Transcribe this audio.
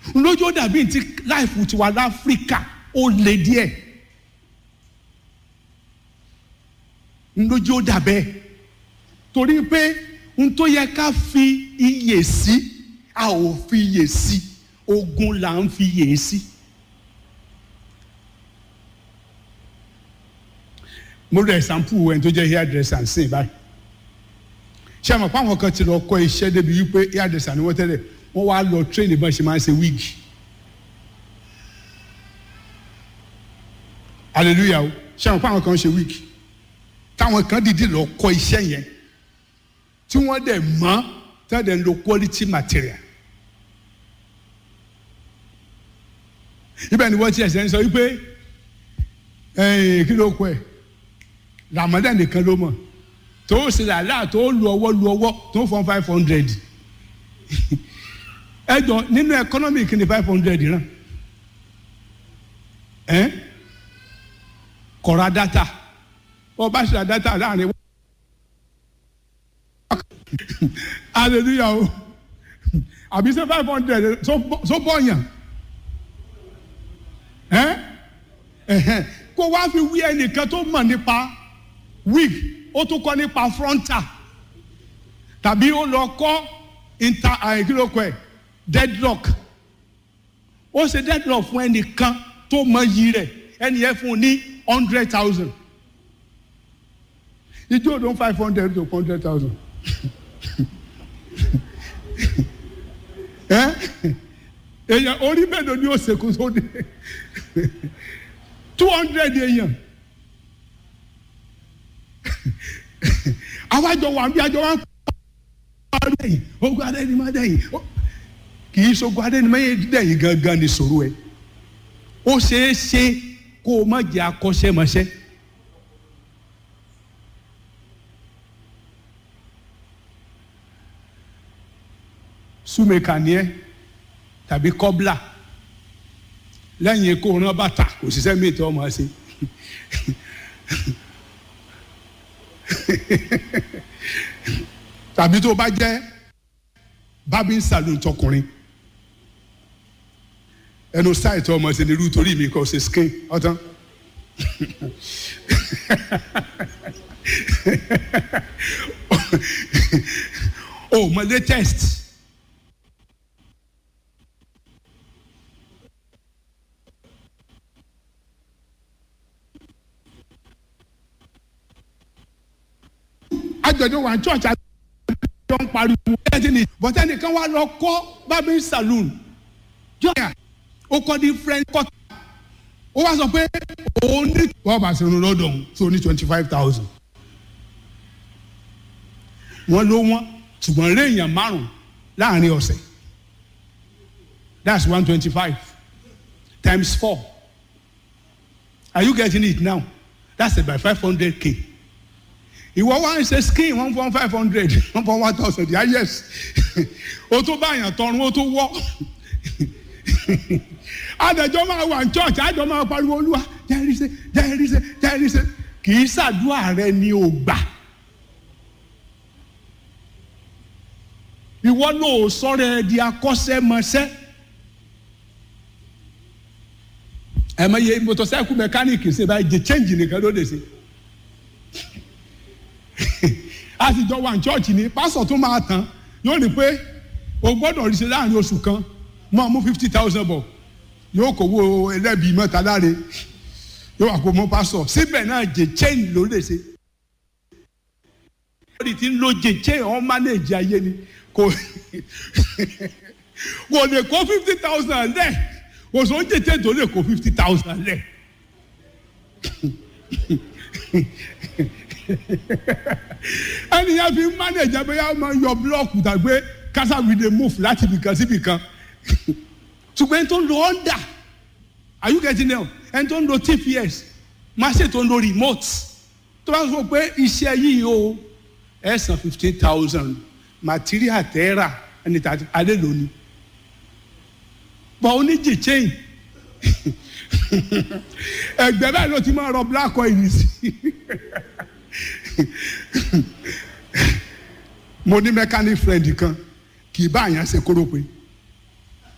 lójú ó dàbí ti láìfù tiwa láfíríkà ó le díẹ̀ lójú ó dàbẹ́ torí pé n tó yẹ ká fi iyè sí a ò fi iyè sí ogun là ń fi iyè sí. mo rẹ sample ẹni tó jẹ́ hairdresser nsìn báyìí ṣé àmọ́ fáwọn kan ti lọ kọ́ iṣẹ́ débi wípé hairdresser ni wọ́n tẹ́lẹ̀ wọ́n wá lọ train bọ́n ṣe máa ń ṣe wíìgì hallelujah o ṣé àmọ́ fáwọn kan ṣe wíìgì táwọn kan dìde lọ kọ́ iṣẹ́ yẹn tí wọ́n dẹ̀ mọ̀ tí wọ́n dẹ̀ ń lo quality material ibẹ̀ ni wọ́n ti ẹ̀sẹ̀ ń sọ wípé kí ló kọ ẹ̀ ramadan nìkan ló mọ̀ tó ṣe làlá tó lu ọwọ́ lu ọwọ́ tó fọ́n five hundred ẹ jọ nínú economy kí ni five hundred ràn ẹ kọ̀ra data ọba ṣe data láàrin hallelujah o àbí ṣe five hundred so bọ̀yàn ẹ kó wá fi wí ẹnìkan tó mọ̀ nípa wig ó tún kọ́ nípa frontal tàbí ó lọ kọ́ inter àìkílókò ẹ̀ deadlock ó ṣe deadlock fún ẹnìkan tó mọ iyì rẹ̀ ẹnì yẹn fún un ní hundred thousand ijó òdò five hundred to hundred thousand èèyàn orí mélòó ni ó ṣèkó sóde two hundred èèyàn àwájọ wà bí àjọ wa ń kọ́ adẹ́yìn ogun adẹ́yìn má dẹ́yìn kì í ṣogun adẹ́yìn má dẹ́yìn gangan ni sọ̀rọ̀ ẹ̀ ó ṣeé ṣe kó o má jẹ́ akọ́ṣẹ́mọṣẹ́ súnmẹ́kà ni ẹ́ tàbí kọ́bla lẹ́yìn kó rán bàtà kò síṣẹ́ mi tó ọmọ ṣe tàbí tó bá jẹ́ barbing saloon tọkùnrin ẹnu sáì tó ọmọ ṣe ní irú torí mi kò ṣe skin ọtán o mọ latest. àjọ̀dún wa church àjọ ń pariwo ẹtì ni bọ́tẹ́ nìkan wà lọ kọ́ barbing saloon jọ́yà ó kọ́ di friend cut ó wá sọ pé òun ní wọ́n bá sinú lọ́dọ̀ òun tó ní twenty five thousand wọ́n ló wọ́n ṣùgbọ́n rí èèyàn márùn láàrin ọ̀sẹ̀ that's one twenty five times four are you getting it now that's about five hundred k ìwọ wá ń ṣe skin one point five hundred one point one thousand yà yes o tó báyàn tọrun o tó wọ adàjọ máa wà ní church àjọ máa pariwo olúwa jẹrìíṣẹ jẹrìíṣẹ jẹrìíṣẹ kì í ṣàdúrà rẹ ni ò gbà ìwọ ló sọ̀rọ̀ ẹ di akọ́ṣẹ́mọṣẹ́ ẹ mọ iye motorcycle mechanic ṣe báyìí jẹ change nìkan ló lè ṣe a sì jọ wà ní chọ́ọ̀chì ni pásọ̀ tó máa tán yóò rí pé o gbọ́dọ̀ rí ṣe láàrin oṣù kan máa mú fifty thousand bọ̀ yóò kówó ẹlẹ́bi mẹ́ta láre yóò wà kó mọ́ pásọ̀ síbẹ̀ náà jẹ chain ló lè ṣe. lórí tí ń lo jẹ chain ọ́n mánéèjì ayé ni kò kò lè kó fifty thousand lẹ̀ kò sọ jẹ chain tó lè kó fifty thousand lẹ̀ ẹni yẹn fi manage abẹ́yà máa yọ blọọkù tàgbé kásáwì lè move láti ibìkan sí ibìkan ṣùgbọ́n ẹni tó ń lo honda are you getting them ẹni tó ń lo tps máṣe tó ń lo remote tó bá sọ pé iṣẹ́ yìí o ẹ san fifteen thousand material tẹ́ra ẹni tàbí alẹ́ lónìí bọ̀ oníjì chain ẹgbẹ́ báyìí ló ti máa rọ black oil sí mo ní mechanic friend kan kì í bá àyàn ṣe kórópè